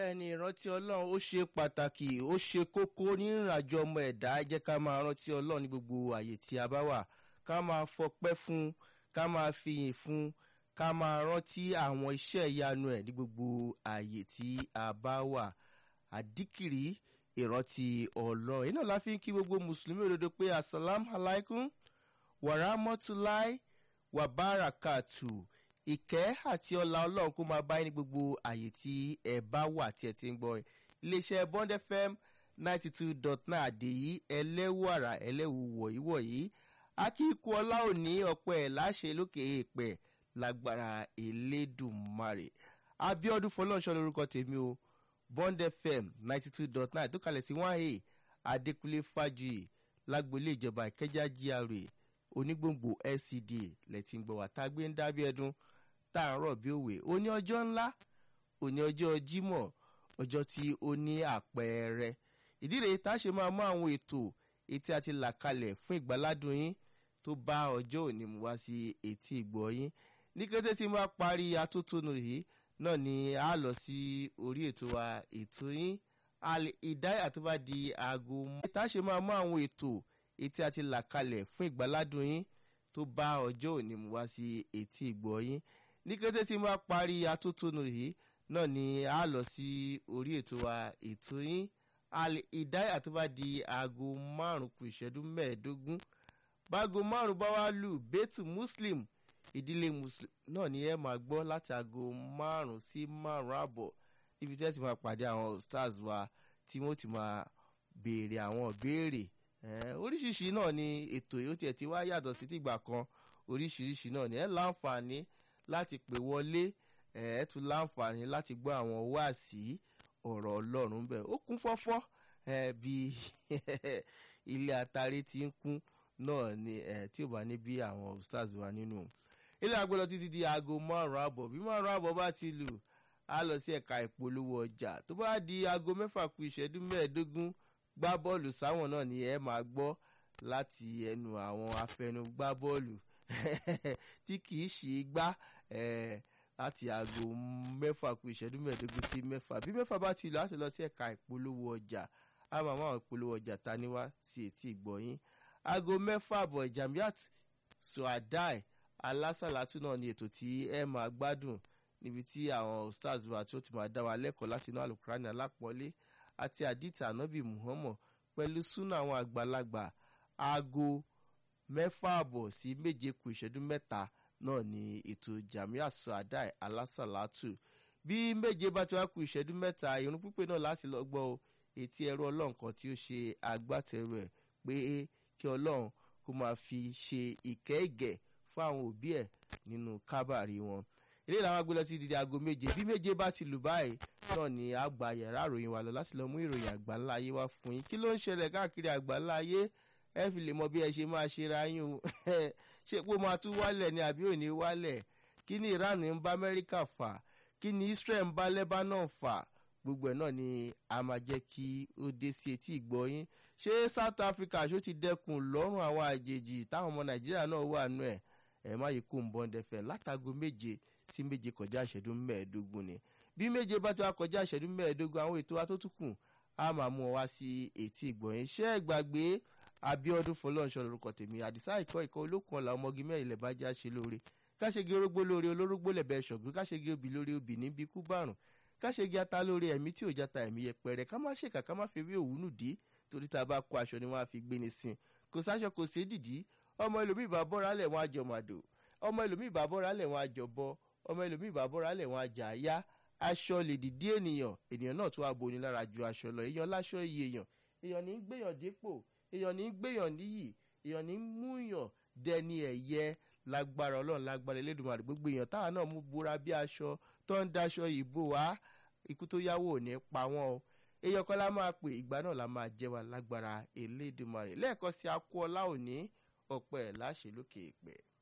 bẹ́ẹ̀ ni ìrántí ọlọ́run ó ṣe pàtàkì ó ṣe kókó ní ìrìnàjò ọmọ ẹ̀dá ẹ jẹ́ ká máa rántí ọlọ́run ní gbogbo àyè tí a bá wà ká máa fọpẹ́ fún ká máa fìyìn fún ká máa rántí àwọn iṣẹ́ ìyanu ẹ̀ ní gbogbo àyè tí a bá wà àdíkìrí ìrántí ọlọ́run iná la fi ń kí gbogbo mùsùlùmí òdodo pé asalam alaikum wàràmọ́túláì wàbárakàtù ìkẹ́ àti ọlá ọlọ́run kó máa bá yín ní gbogbo àyè tí ẹ bá wà tí ẹ ti ń gbọ́ iléeṣẹ́ bond fm ninety two dot nine àdèyí ẹlẹ́wàrà ẹlẹ́wù wọ̀nyí wọ̀nyí akíkú ọlá òní ọ̀pẹ ẹ̀ láṣẹ lókè èèpẹ̀ lágbára elédùnmarè abiodun fọlọ́nṣọ́ lórúkọ tèmi o bond fm ninety two dot nine tó kalẹ̀ sí one a adékúnlé fájuyì lágboolé ìjọba ìkẹjà gra onígbòǹgbò lcd lẹ́tí ń gbọ́ wá tá a gbé ń dábí ẹdun tá à ń rọ̀ bí òwe ó ní ọjọ́ ńlá ó ní ọjọ́ jímọ̀ ọjọ́ tí ó ní àpẹẹrẹ ìdí rèé tá a ṣe máa mú àwọn ètò etí àti là kalẹ̀ fún ìgbàládùn yín tó bá ọjọ́ òní mú wá sí etí ìgbọ́ yín ní kété tí mo bá parí atótónu yìí náà ni a lọ sí orí ètò wa ètò yín ìdáyà tó bá di aago mọ́ tá a ṣe máa mú àwọn ètò etí àti là kalẹ̀ fún ìgbàládùn yín tó bá ọjọ́ òní mú wá sí etí ìgbọ́ yín ní kété tí mo bá parí atótónu yìí náà ni a lọ sí orí ètò wa ètò yín ìdáyà tó bá di aago márùn kù ìṣẹ́jú mẹ́ẹ̀ẹ́dógún báago márùn bá wá lù bẹ́tù muslim ìdílé muslim náà ni ẹ máa gbọ́ láti aago márùn sí márùn àbọ̀ níbi tí ẹ ti máa pàdé àwọn stars wa tí wọ́n ti máa béèrè àwọn ìbéèrè oríṣiríṣi náà ni ètò yìí ó tiẹ̀ ti wá yàtọ̀ sí tìgbà kan oríṣiríṣi náà ni ẹ láǹfààní láti pè wọlé ẹ tún láǹfààní láti gbọ́ àwọn wáàsí ọ̀rọ̀ ọlọ́run bẹ́ẹ̀ ó kún fọ́fọ́ bí ilé atare ti ń kún náà ni tí ò bá ní bí àwọn stars wà nínú ilé agbọ́dọ̀ títí di aago márùn-ún àbọ̀ bí márùn-ún àbọ̀ bá ti lù á lọ sí ẹ̀ka ìpolówó ọjà tó bá di aago mẹ́fà ku ìṣẹ́jú mẹ́ẹ̀ẹ́dógún gbá bọ́ọ̀lù sáwọn náà ni ẹ máa gbọ́ láti ẹnu àwọn afẹnugbá bọ́ọ̀lù tí kì í ṣe gbá láti aago mẹ́fà ku ìṣẹ́jú mẹ́ẹ̀ẹ́dógún sí mẹ́fà bí mẹ́fà bá ti lọ á ti lọ sí ẹ̀ka ìpolówó ọjà á máa máa ìpolówó ọjà ta ni wá sí etí ìgbọ̀yìn aago mẹ́fà àbọ̀ jamiat suadai alásàlátù náà ni ètò tí ẹ máa gbádùn níbi tí àwọn stars wa tó ti máa dá wa lẹ́kọ̀ọ́ láti inú alukurani alápọ̀lé àti àdìtà ànábì muhammad pẹ̀lú súnà àwọn àgbàlagbà aago mẹ́fà àbọ̀ sí méje kù ìṣẹ́jú mẹ́ta náà ni ètò jamia suadai alásàlátù bí méje bá ti wá kù ìṣẹ́jú mẹ́ta irun pípé náà láti lọ gbọ́ etí ẹrú ọlọ́run kan tí ó ṣe agbátẹrù ẹ̀ pé kí ọlọ́run kó máa fi ṣe ìkẹ́ ìgẹ̀ fún àwọn òbí ẹ̀ nínú kábàárì wọn ilé ìlànà agbélọ ti di aago méje bí méje bá ti lù báyìí náà ni a gba yàrá ìròyìn wa lọ láti lọ mú ìròyìn àgbáńlá ayé wá fún yín kí ló ń ṣẹlẹ̀ káàkiri àgbáńlá ayé ẹ fi lè mọ bí ẹ ṣe máa ṣe ra yín o ṣé pé ó máa tún wálẹ̀ ni àbí ò ní wálẹ̀ kí ni iran ń bá amẹ́ríkà fà kí ni israel ń bá lebanon fà gbogbo ẹ̀ náà ni a máa jẹ́ kí ó dé sí etí ìgbọ́ yín ṣé south africa ṣó ti dẹkùn lọ́rùn àwọn àjèjì táwọn ọmọ nàìjíríà náà wà nù ẹ̀ ẹ̀ má yìí kó ń bọ́n dẹfẹ̀ látago méje sí méje kọjá ìṣẹ́jú mẹ́ẹ̀ẹ́dógún ni bí méje bá ti wá kọjá ìṣẹ́jú mẹ́ẹ̀ẹ́dógún àwọn ètò wa tó tún kù á máa mú ọ wá sí etí ìgbọ́ yín ṣé ẹ gbàgbé abiodun fọlọ́nṣọ́ lorúkọ tèmi àdìsá ìkọ́ ìkọ́ olókùn ọ̀la ọmọge mẹ́rin lẹ̀ bá já ṣe lóore káṣegi orógbó lóore olórógbó lẹ̀bẹ̀ ṣọ̀gbìn káṣegi obì lóore obì níbi kú bárùn káṣegi ata lóore ẹ̀mí tí ò jata ẹ̀mí yẹpẹrẹ ká má ṣèkà ká má fi ewé òwúnù dí torí tá a bá kó aṣọ ni wọ́n á fi gbé ni sin kò sáṣọ kò sí dìdí ọmọ ẹlòmíì bá bọ́ra lẹ̀ wọ́n á jọ màdò ọmọ ẹlòmíì bá bọ́ra lẹ̀ wọ́n á jọ bọ́ ọmọ ẹlòmíì bá bọ́ra lẹ̀ wọ́n á jà yá aṣọ lè dìdí ènìyàn ènìyàn náà tún wá boni lára ju aṣọ lọ èèyàn láṣọ iye èèyàn èèyàn ní gbéyàn dépò èèyàn ní gbéyàn níyì èèyàn ní múyàn dẹni ẹ̀yẹ lágbára ọlọ́run lágbára elédùnmarè gbogbo èèyàn táwa náà mú búra bí aṣọ tó ń daṣọ ìbò wá ikú tó yáwó ò ní pa wọ́n o èèyàn kan la máa pè ìgbà náà la máa jẹ́ wa lágbára elédùnmarè lẹ́ẹ̀kan sí akú ọlá òní ọ̀pẹ láṣẹ lókè ìpẹ́.